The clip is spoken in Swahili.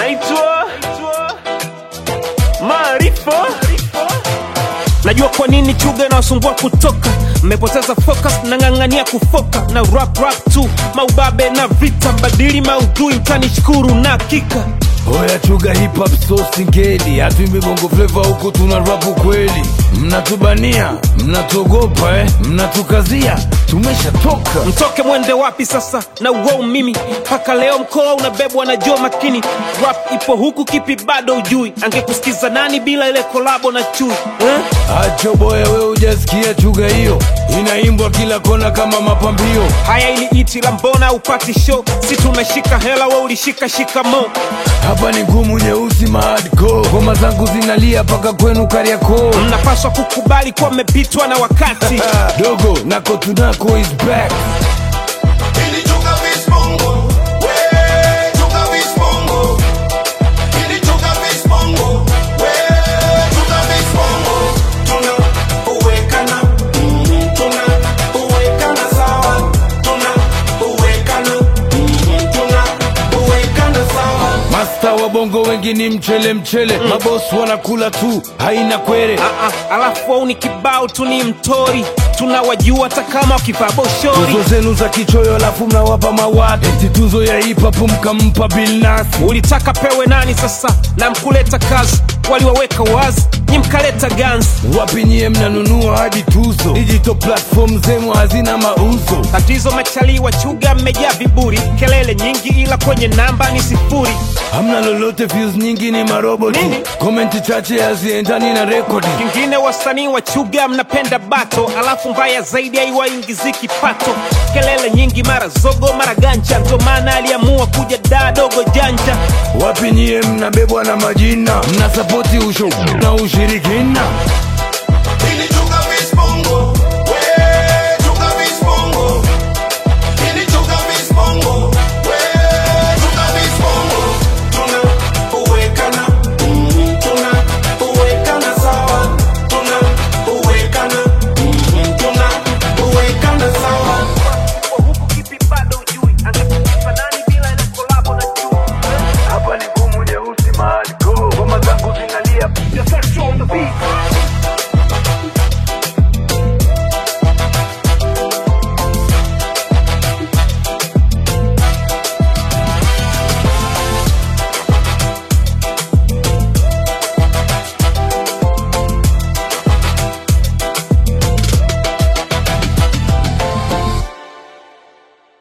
naitwa Maarifa. Najua kwa nini chuga inawasumbua kutoka, mmepoteza focus, nang'ang'ania kufoka na rap rap tu, maubabe na vita, mbadili maudhui, mtanishukuru na hakika Oya chuga hip hop so singeli, hatuimbi bongo flava huku tuna rapu kweli. Mnatubania, mnatuogopa eh, mnatukazia, tumeshatoka. mtoke mwende wapi sasa na uwau mimi mpaka leo mkoa unabebwa na jo makini rap ipo huku kipi bado ujui angekusikiza nani bila ile kolabo na chui eh? Acho boya, we hujasikia chuga hiyo, inaimbwa kila kona kama mapambio. haya ili iti la mbona upati show si tumeshika hela we ulishika shikamo Hapa ni ngumu nyeusi mahadco, ngoma zangu zinalia mpaka kwenu Kariakoo. mnapaswa kukubali kuwa mmepitwa na wakati Dogo nako tunako is back. Ili chuka vispongo, we chuka vispongo. Ili chuka vispongo, we chuka vispongo. Tuna uwekana, mhm, tuna uwekana sawa. Tuna uwekana, mhm, tuna uwekana sawa. Masta wa bongo wengi ni mchele mchele, mabosi wanakula tu, haina kwere. Ah, ah, alafu au ni kibao tu ni mtori tunawajua hata kama wakivaa boshori Tuzo zenu za kichoyo alafu mnawapa mawati, eti tuzo ya hip hop mkampa Bilnas. ulitaka pewe nani sasa na mkuleta kazi waliwaweka wazi nyi mkaleta ganzi Wapi nyie mnanunua hadi tuzo? Digital platform zenu hazina mauzo. tatizo machali wa chuga mmejaa viburi kelele nyingi ila kwenye namba ni sifuri Hamna lolote, views nyingi ni maroboti, Nini? komenti chache haziendani na rekodi. kingine wasanii wa chuga mnapenda bato alafu mbaya zaidi haiwaingizi kipato kelele nyingi mara zogo mara ganja ndo maana aliamua kuja daa dogo janja Wapi nyie mnabebwa na majina, mnasapoti usho na ushirikina. Ili chuka vispongo,